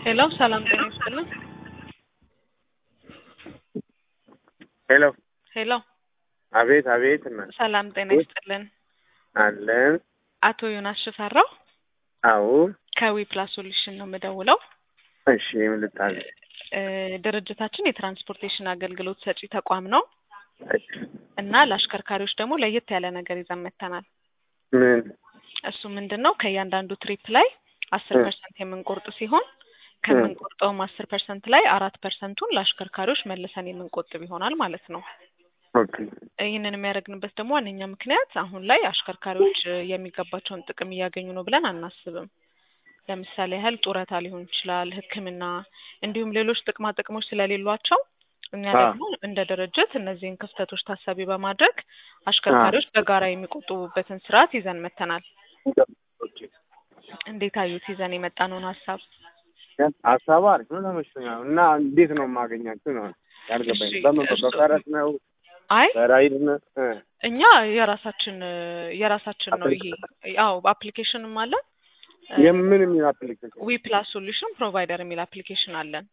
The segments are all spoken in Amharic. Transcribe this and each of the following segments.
ሄሎ ሰላም ጤና ይስጥልን። ሄሎ ሄሎ አቤት አቤት እና ሰላም ጤና ይስጥልን። አለን አቶ ዮናስ ሽፈራው አዎ ከዊ ፕላስ ሶሉሽን ነው የምደውለው። እሺ ምን ልታዘዝ? እ ድርጅታችን የትራንስፖርቴሽን አገልግሎት ሰጪ ተቋም ነው እሺ እና ለአሽከርካሪዎች ደግሞ ለየት ያለ ነገር ይዘን መጥተናል። ምን እሱ ምንድን ነው ከእያንዳንዱ ትሪፕ ላይ አስር ፐርሰንት የምንቆርጥ ሲሆን ከምንቆርጠውም አስር ፐርሰንት ላይ አራት ፐርሰንቱን ለአሽከርካሪዎች መልሰን የምንቆጥብ ይሆናል ማለት ነው። ኦኬ ይህንን የሚያደርግንበት ደግሞ ዋነኛ ምክንያት አሁን ላይ አሽከርካሪዎች እ የሚገባቸውን ጥቅም እያገኙ ነው ብለን አናስብም። ለምሳሌ ያህል ጡረታ ሊሆን ይችላል፣ ሕክምና እንዲሁም ሌሎች ጥቅማ ጥቅሞች ስለሌሏቸው እኛ አ ደግሞ እንደ ድርጅት እነዚህን ክፍተቶች ታሳቢ በማድረግ አሽከርካሪዎች በጋራ የሚቆጥቡበትን ስርዓት ይዘን መጥተናል። ኦኬ እንዴት አዩት? ይዘን የመጣነውን ሀሳብ ሀሳቡ አሪፍ ነው ተመችቶኛል። እና እንዴት ነው የማገኛችሁ ነው ያልገባኝ። እሺ፣ በምን እሱ- በፈረስ ነው አይ በራይድ ነው? እ እኛ የራሳችን እ የራሳችን ነው ይሄ አዎ አፕሊኬሽንም አለን የምን የሚል አፕሊኬሽን ዊ ፕላስ ሶሉሽን ፕሮቫይደር የሚል አፕሊኬሽን አለን።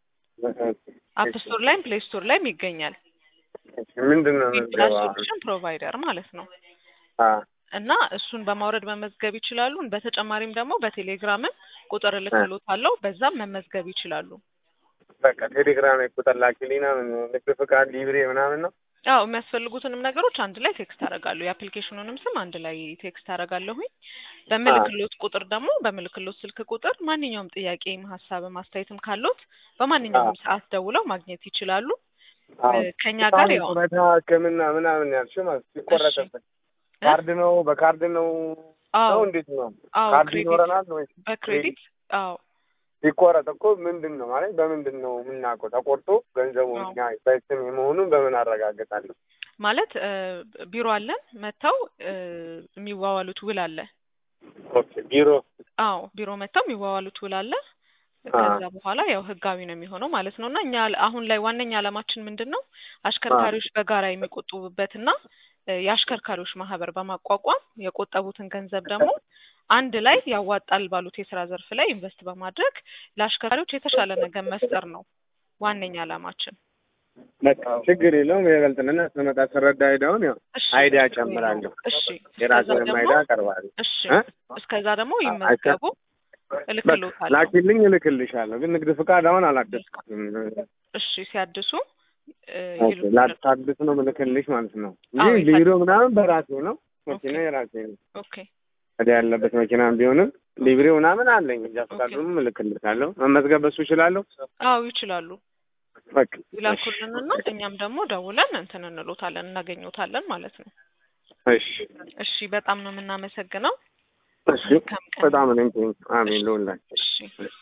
አፕ ስቶር ላይም ፕሌይ ስቶር ላይም ይገኛል። ምንድን ነው ዊ ፕላስ መዝገባ? ሶሉሽን ፕሮቫይደር ማለት ነው አ እና እሱን በማውረድ መመዝገብ ይችላሉ። በተጨማሪም ደግሞ በቴሌግራምም ቁጥር እልክልዎታለሁ በዛም መመዝገብ ይችላሉ። በቃ ቴሌግራም ላይ ቁጥር ላኪልኝና ምን ንግድ ፍቃድ ሊብሬ ምናምን ነው አዎ የሚያስፈልጉትንም ነገሮች አንድ ላይ ቴክስት አደርጋለሁ። የአፕሊኬሽኑንም ስም አንድ ላይ ቴክስት አደርጋለሁኝ። በምልክሎት ቁጥር ደግሞ በምልክሎት ስልክ ቁጥር ማንኛውም ጥያቄም ሀሳብም አስተያየትም ካሎት በማንኛውም ሰዓት ደውለው ማግኘት ይችላሉ። አዎ። እ ከኛ ጋር ያው ጡረታ ሕክምና ምናምን ያልሽው ማለት ሲቆረጥበት እ? ካርድ ነው በካርድ ነው አዎ ነው እንዴት ነው? አዎ ካርድ ክሬዲት ይኖረናል ወይ? በክሬዲት አዎ ሲቆረጥ እኮ ምንድን ነው ማለት በምንድን ነው የምናውቀው? ተቆርጦ ገንዘቡ አዎ። እኛ በስም የመሆኑን በምን አረጋግጣለሁ? ማለት እ ቢሮ አለን መጥተው እ የሚዋዋሉት ውል አለ። ኦኬ ቢሮ አዎ ቢሮ መጥተው የሚዋዋሉት ውል አለ። አ ከዛ በኋላ ያው ህጋዊ ነው የሚሆነው ማለት ነው። እና እኛ አሁን ላይ ዋነኛ ዓላማችን ምንድን ነው አሽከርካሪዎች በጋራ የሚቆጥቡበትና እ የአሽከርካሪዎች ማህበር በማቋቋም የቆጠቡትን ገንዘብ ደግሞ አንድ ላይ ያዋጣል ባሉት የስራ ዘርፍ ላይ ኢንቨስት በማድረግ ለአሽከርካሪዎች የተሻለ ነገር መፍጠር ነው ዋነኛ ዓላማችን። በቃ ችግር የለውም። የበልጥንና ስመጣ ስረዳ አይዳውን ያው እሺ አይዲያ ችግር የለውም። ጨምራለሁ። እሺ እስከዛ የራስንም ደግሞ አይዲያ አቀርባለሁ። እሺ እ? እስከዛ ደግሞ አ- ይመዝገቡ በቃ እልክልዎታለሁ። ላኪልኝ፣ እልክልሻለሁ። ግን ንግድ ፍቃድ አሁን አላደስኩትም። እሺ ሲያድሱ እ ኦኬ ይልኩልን። ላታድስ ነው ምልክልሽ ማለት ነው አዎ እንጂ ይፈ- ቢሮ ምናምን በራሴ ነው። ኦኬ መኪና የራሴ ነው። ኦኬ ወዲያ ያለበት መኪናም ቢሆንም ኦኬ ሊብሬው ምናምን አለኝ። እንጃ ኦኬ ፈቃዱንም እልክልሻለሁ። መመዝገብ በሱ እችላለሁ። አዎ ይችላሉ። በቃ እሺ ይላኩልንና እኛም ደግሞ ደውለን እንትን እንሎታለን እናገኘዎታለን ማለት ነው። እሺ እሺ በጣም ነው የምናመሰግነው። እሺ መልካም ቀን። በጣም እኔም ቴንክ አሜን እሺ ልውላችሁ እሺ